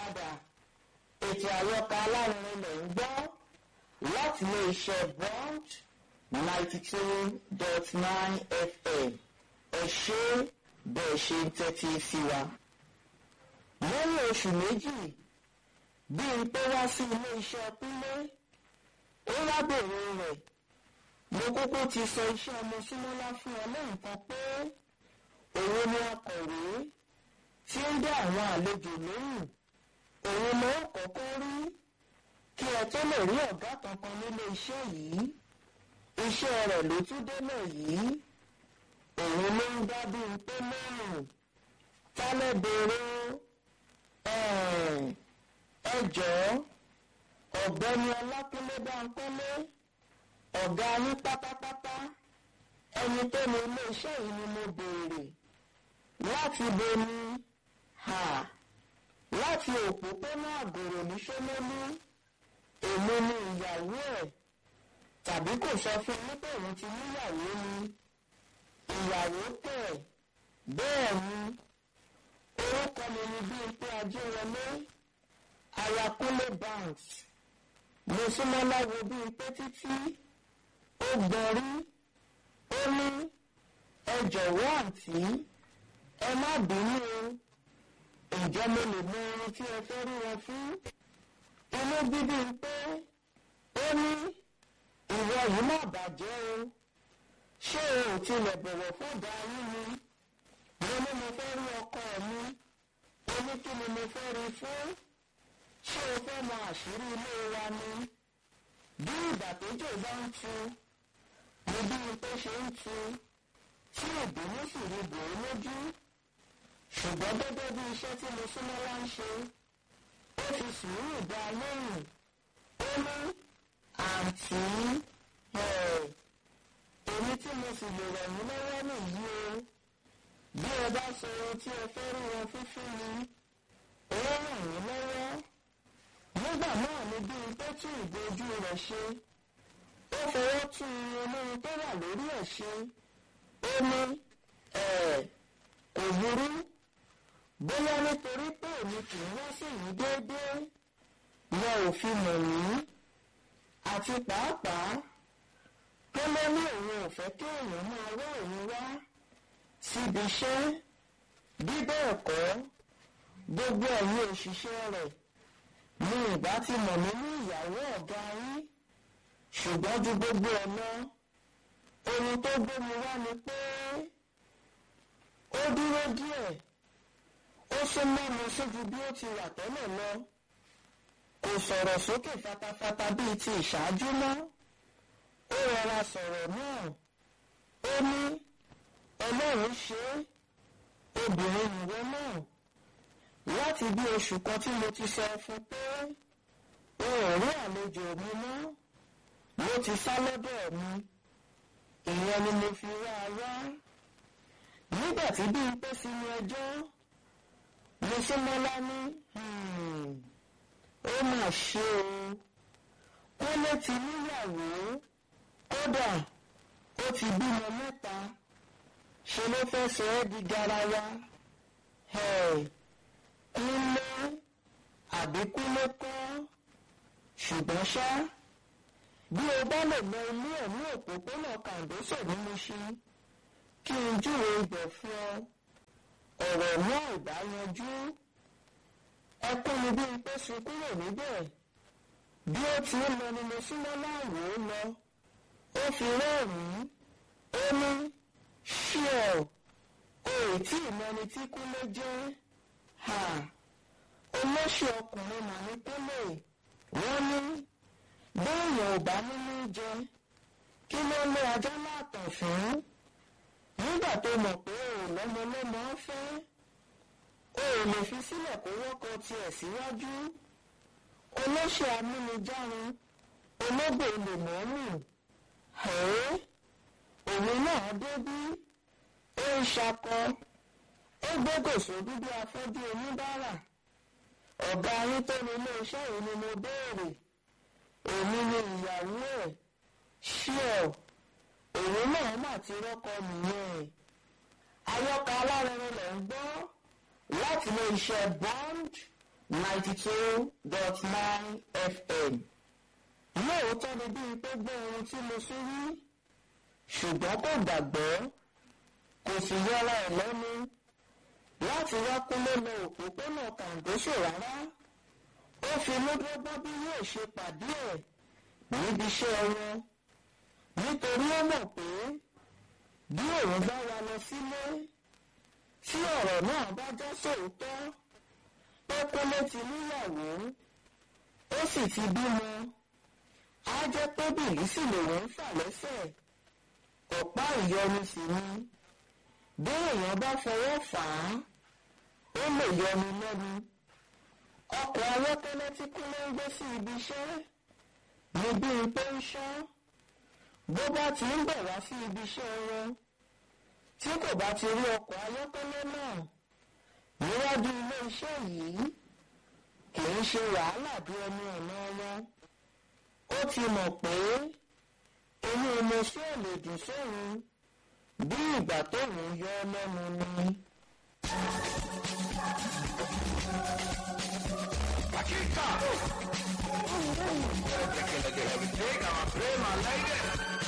padà ètò àyọkà alárinrin lẹ̀ ń gbọ́ láti ilé iṣẹ́ bond ninety two dot nine fm ẹ ṣé bẹ́ẹ̀ ṣe ń tẹ́tí sí wa. lẹ́yìn oṣù méjì bí n pé wá sí ilé iṣẹ́ kúnlé ó lábẹ̀rẹ̀ rẹ̀ mo kúkú ti sọ iṣẹ́ ọmọ súnmọ́lá fún ọ lẹ́ǹkan pé òun ni akọ̀wé tí ń dá àwọn àlejò lóhùn òun ló kọ́kọ́ rí kí ẹ tó lè rí ọ̀gá kankan nílé iṣẹ́ yìí iṣẹ́ rẹ̀ ló tún délẹ̀ yìí òun ló ń dá bí pé lóhùn tálẹ̀ béèrè ẹ jọ̀ọ́ ọ̀gbẹ́ni ọlákúnlé báńkọ́lé ọ̀gá yín pátápátá ẹni tó ní ilé iṣẹ́ yìí ni mo béèrè láti bo ni ha láti òpópónà àgòrò ní ṣómólú èmi ni ìyàwó ẹ̀ tàbí kò sọ fún mi pé òun ti níyàwó ni ìyàwó tẹ̀ bẹ́ẹ̀ ni orúkọ mi ni Bímpé Ajéwọlé ayakunle banks mo súnmọ́ láwo Bímpé títí ó gbọ́rí ó ní ẹ jọ̀wọ́ àǹtí ẹ má bínú o ǹjẹ́ mo lè mọ ohun tí ẹ fẹ́ rí wọn fún inú bíbí pé ó ní ìwọ yìí má bàjẹ́ o ṣé o ò tilẹ̀ bọ̀wọ̀ fọ́gà yín ni mo ní mo fẹ́ rí ọkọ mi ó ní kí ni mo fẹ́ rí fún ṣé o fẹ́ mọ àṣírí ilé wa ni bí ìgbà tójò bá ń tu ni bí pé ṣe ń tu tí ìbínú sì rí bò ó lójú ṣùgbọ́n gẹ́gẹ́ bí iṣẹ́ tí mo súnmọ́ wá ń ṣe ó fi sùúrù dá a lóhùn ó ní àǹtí èmi tí mo sì lè ràn yín lọ́wọ́ nìyí o bí ẹ bá sọ ohun tí ẹ fẹ́ rí wọn fífún mi ó ràn yín lọ́wọ́ nígbà náà ni bí n tó tún ìbojú rẹ̀ ṣe ó fọwọ́ tún olóhun tó wà lórí ẹ̀ ṣe ó ní kò burú bóyá nítorí pé èmi kì í wá sí yìí déédéé wọn ò fi mọ̀ mí àti pàápàá tó ló ní òun ò fẹ́ kí èèyàn máa wá òun wá síbi iṣẹ́ bí bẹ́ẹ̀ kọ́ gbogbo ẹ̀yin òṣìṣẹ́ rẹ̀ ni ìbá ti mọ̀ mí ní ìyàwó ọ̀gá yín ṣùgbọ́n ju gbogbo ẹ̀ lọ ohun tó gbé mi wá ni pé ó dúró díẹ̀ ó sún mọ́ mi sójú bí ó ti wà tẹ́lẹ̀ lọ kò sọ̀rọ̀ sókè fatafata bíi ti ìṣáájú mọ́ ó rọra sọ̀rọ̀ náà ó ní ọlọ́run ṣe é obìnrin nìwọ náà láti bí oṣù kan tí mo ti sọ fún pé o ò rí àlejò mi mọ́ ló ti sá lọ́dọ̀ mi ìyẹn ni mo fi wá a wá nígbà tí bí n pẹ́ sínú ẹjọ́ mo súnmọ́lá ní ó mà ṣe o kólé ti níyàwó kódà ó ti bímọ mẹ́ta ṣe ló fẹ́ sọ ẹ́ di garawa kúnlé àbí kúnlé kọ́ ṣùgbọ́n ṣá bí o bá lè lọ ilé ẹ̀ ní òpópónà kàǹdósò ní Mùṣín kí n júwe ibẹ̀ fún ọ ọ̀rọ̀ náà ìbá yanjú ẹkún ni bí n pé sun kúrò níbẹ̀ bí ó ti ń lọ ni mo súnmọ́ láàwò ó lọ ó fi rẹ́rìn-ín ó ní ṣíọ o ò tí ì mọni tí kúnlé jẹ́ ha olóṣù ọkùnrin mà ní kúnlé wọ́n ní béèyàn ò bá nínú jẹ kí ló lé ajá látàn fún nígbà tó mọ̀ pé o ò lọ́mọ lọ́mọ fẹ́ o ò lè fi sílẹ̀ kó wọ́kọ tiẹ̀ síwájú olóṣù amúnijárun ológbò lè mọ́mù ẹ̀ẹ́ òun náà débí ó ń ṣakọ ó gbégòsó dúdú afọ́jú oníbàárà ọ̀gá yín tó ní iléeṣẹ́ yìí ni mo béèrè èmi ni ìyàwó ẹ̀ ṣíọ̀ òun náà mà ti rọ́kọ nìyẹn àyọkà alárẹ̀rẹ̀ lẹ̀ ń gbọ́ láti ilé iṣẹ́ bond ninety two dot nine fm. lóòótọ́ ni bíi pé gbọ́ ohun tí mo sún rí ṣùgbọ́n kò gbàgbọ́ kò sì yọra ẹ̀ lẹ́nu láti wá kúlé lọ òpópónà kàǹdóṣò rárá ó fi lódógbó bí yóò ṣe pàdé ẹ̀ níbi iṣẹ́ wọn nítorí ó mọ̀ pé bí òun bá wa lọ sílé tí ọ̀rọ̀ náà bá já sóòótọ́ pé kúlé ti níyàwó ó sì ti bímọ á jẹ́ pé bìlísì lòun ń fà lẹ́sẹ̀ ọ̀pá ìyọnu sì ni bí èèyàn bá fọwọ́ fà á ó lè yọnu lẹ́nu ọkọ̀ ayọ́kẹ́lẹ́ tí kúnlé ń gbé sí ibi iṣẹ́ ni bíi pé ń ṣọ́ bó bá ti ń bọ̀ wá sí ibi iṣẹ́ wọn tí kò bá ti rí ọkọ̀ ayọ́kẹ́lẹ́ náà níwájú ilé iṣẹ́ yìí kì í ṣe wàhálà bí ẹnu ọ̀nà wọn ó ti mọ̀ pé inú mọ́ṣẹ́ ò lè dùn sóhun bí ìgbà tóun yọ ọ́ lẹ́nu ni. Paquita! Take a look at everything. I'm a play my lady.